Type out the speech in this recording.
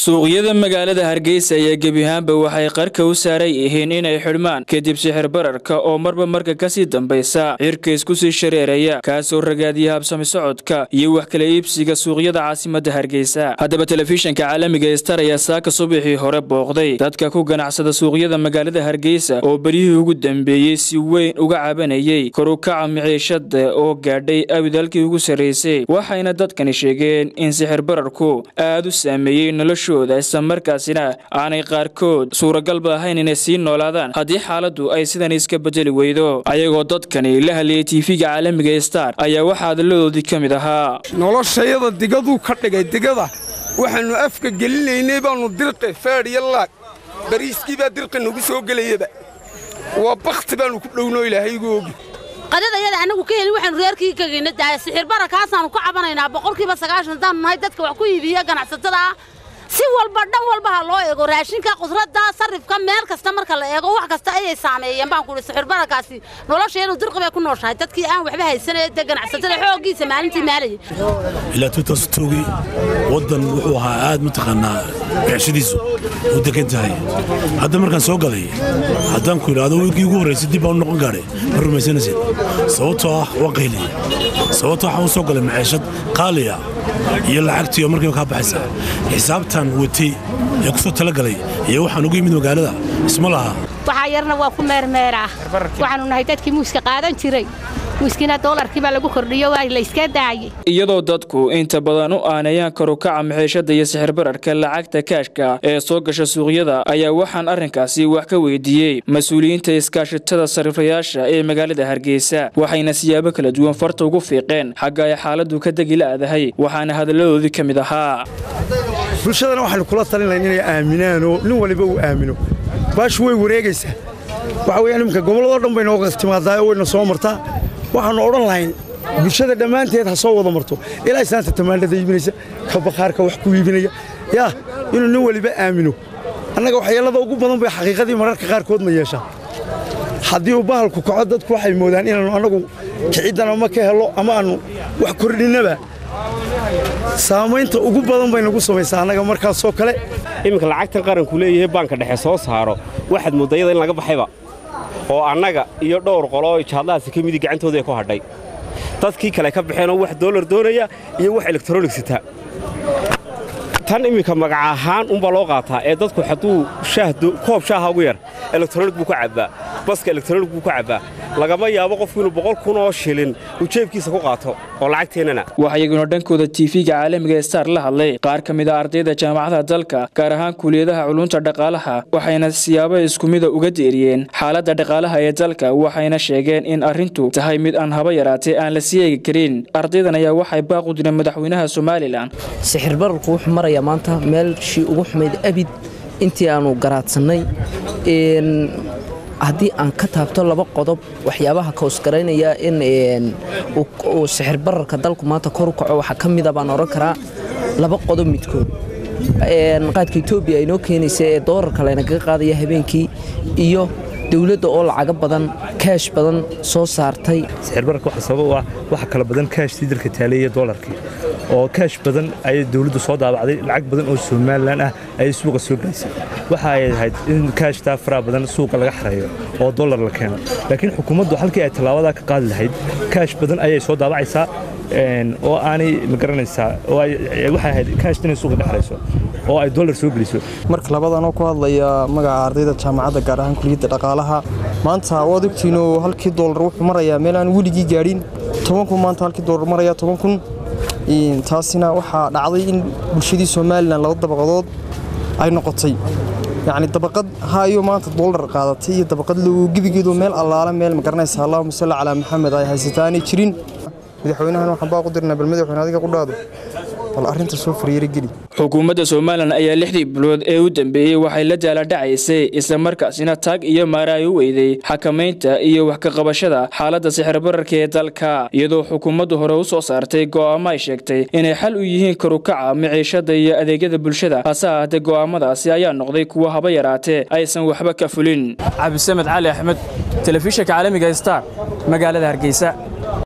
suuqyada magaalada hargeysa ayaa gebi ahaanba waxay qarka u saaran yihiin inay xidhmaan kadib sixir bararka oo marba marka kasii dambaysa cirka isku sii shareeraya kaasoo ragaadiya habsami socodka iyo wax kala iibsiga suuqyada caasimada hargeysa haddaba telefishinka caalamiga star ayaa saaka subaxii hore booqday dadka ku ganacsada suuqyada magaalada hargeysa oo beryihii ugu dambeeyey si weyn uga cabanayay korukaca miciishada oo gaadhay awidalkii ugu sarreysay waxayna dadkani sheegeen in sixir bararku aada u saameeyey noloshooda islamarkaasina aanay qaarkood suuragalba ahayn inay sii noolaadaan haddii xaaladdu ay sidan iska bedeli weydo ayagoo dadkani la hadlayay tiifiga caalamiga star ayaa waxaa hadalladoodii ka mid ahaa noloshayada digaduu ka dhigay digada waxaannu afka gelinaynay baannu dirqi feedh iyo laag bariiskii baa dirqi nagu soo gelayaba waa bakhti baannu ku dhownoo ilaahaygu ogi qadadayada annagu ka helin waxaanu reerkii kagayna daaya sixir barakaasaannu ka cabanaynaa boqolkiiba sagaashan haddaannu nahay dadka wax ku iibiya ganacsatada ah si walba dhan walba ha loo eego raashinka khudradda sarrifka meel kasta marka la eego wax kasta ayay saameeyeen baan kuhi sixir barakaasi nolosheenu dirqi bay ku nooshahay dadkii aan waxba haysanee dee ganacsatada xooggiisa maalintii maalayay ilaa tuutastogii waddan wuxuu ahaa aad mataqaanaa beecshadiisu u degan tahay hadda markaan soo galay haddaan ku idhaahdo wiilkii ugu horraysay dib baan u noqon gaadhay ma rumaysanaysid sababtoo ah waa qayliye sababtoo waxaan u soo galay maciishad qaaliya iyo lacagtii oo markiiba kaa baxaysa xisaabtan watay ee ku soo talagalay iyo waxaan ugu yimid magaalada isma laha waxaa yarna waa ku meermeeraa waxaannu nahay dadkii muuska qaadan jiray muuskiina doolarkii baa lagu kordhiyo waa layska daayey iyadoo dadku inta badan u aanayaan karukaca maxiishada iyo sixir bararka lacagta kaashka ee soo gasha suuqyada ayaa waxaan arrinkaasi wax ka weydiiyey mas-uuliyiinta iskaashatada sarrifayaasha ee magaalada hargeysa waxayna siyaabo kala duwan farta ugu fiiqeen xagga ay xaaladdu ka degi la'dahay waxaana hadalladoodii ka mid ahaa bulshadana waxaanu kula talinayn inay aaminaanoo nin waliba uu aamino baashu way wareegaysaa waxa weyaan iminka gobolladoo dhan bay nooga timaadaa oo wayna soo martaa waxaannu odhan lahayn bulshada dhammaanteed ha soo wada marto ilaa islaanta tamaandhada iibinaysa ka bakhaarka wax ku iibinaya yaa inuu nin waliba aamino annaga waxyeellada ugu badan bay xaqiiqadii mararka qaarkoodna yeeshaa haddii uu bahalku kaco dadku waxay moodaan inaannu annagu kiciddan ama ka helo ama aannu wax kordhinnaba saamaynta ugu badan bay nagu samaysaa annaga markaasoo kale iminka lacagtan qaranku leeyahay baanka dhexe soo saaro waxaad moodayada in laga baxayba oo annaga iyo dhowr qoloo jaadlahaasi ka midii gacantooda ku hadhay dadkii kale ka baxeenoo wax doolar doonaya iyo wax elektronig sita tan iminka magac ahaan unbaa loo qaataa ee dadku hadduu koob shaaha ugu yar elektronig buu ka cabbaa baska elektronig buu ka cabbaa lagama yaabo qofku inuu boqol kun oo shilin uu jeebkiisa ku qaato oo lacagteennana waxaa iyaguna dhankooda tiifiga caalamiga star la hadlay qaar ka mid a ardayda jaamacadaha dalka gaar ahaan kuliyadaha culunta dhaqaalaha waxayna siyaabo isku mida uga deeriyeen xaaladda dhaqaalaha ee dalka waxayna sheegeen in arrintu tahay mid aan haba yaraatee aan la sii eegi karin ardaydan ayaa waxay baaq u direen madaxweynaha somalilan sixir bararku wuxuu marayaa maanta meelshii ugu xumayd abid intii aanu garaadsannay haddii aan ka taabto laba qodob waxyaabaha kausgaraynaya in uu sixir bararka dalku maanta kor u kaco waxaa ka mida baan odhan karaa laba qodob midkood qaadka etoobiya ay noo keenaysa ee doolarka laynagaga qaadaya habeenkii iyo dowladda oo lacago badan kaash badan soo saartay sixirbararka waxa sabab u ah waxa kala badan kaashtii dalka taaleeya doolarkii oo kaash badan ayay dowladdu soo daabacday lacag badan oo somalilan ah ayay suuqa soo gelisay waxa ay ahayd in kaashtaa faraha badan suuqa laga xareeyo oo dollar la keeno laakiin xukuumaddu halkii ay tallaabadaa ka qaadi lahayd kaash badan ayay soo daabacaysaa oo aanay ma garanaysaa oo waxay ahayd kaashta inay suuqa dhexrayso oo ay dollar soo geliso marka labadanoo ku hadlaya magaca ardayda jaamacadda gaar ahaan kuliyadda dhaqaalaha maanta waad ogtiinoo halkii doolar wuxuu marayaa meel aan weligii gaadhin toban kun maanta halkii doolar maraya toban kun taasina waxaa dhacday in bulshadii somalilan laba dabaqadood ay noqotay yacni dabaqad hayo maanta doolar qaadatay iyo dabaqad low gebigeedu meel allaala meel ma garanaysa allahuma salli calaa maxamed ay haysataa aanay jirin madaxweynahan waxaan baaq u dirnaa bal madaxweyne adiga ku dhaado bal arrinta soo faryeerogeli xukuumadda somalilan ayaa lixdii bilood ee u dambeeyey waxay la daaladhacaysay islamarkaasina taag iyo maara ay u weyday xakamaynta iyo wax ka qabashada xaaladda sixir bararka ee dalka iyadoo xukuumaddu hore u soo saartay go'aamo ay sheegtay inay xal u yihiin karukaca miciishada iyo adeegyada bulshada hase ahaatee go'aamadaasi ayaa noqday kuwa haba yaraatee aysan waxba ka fulin cabdisamed cali axmed telefishinka caalamiga star magaalada hargeysa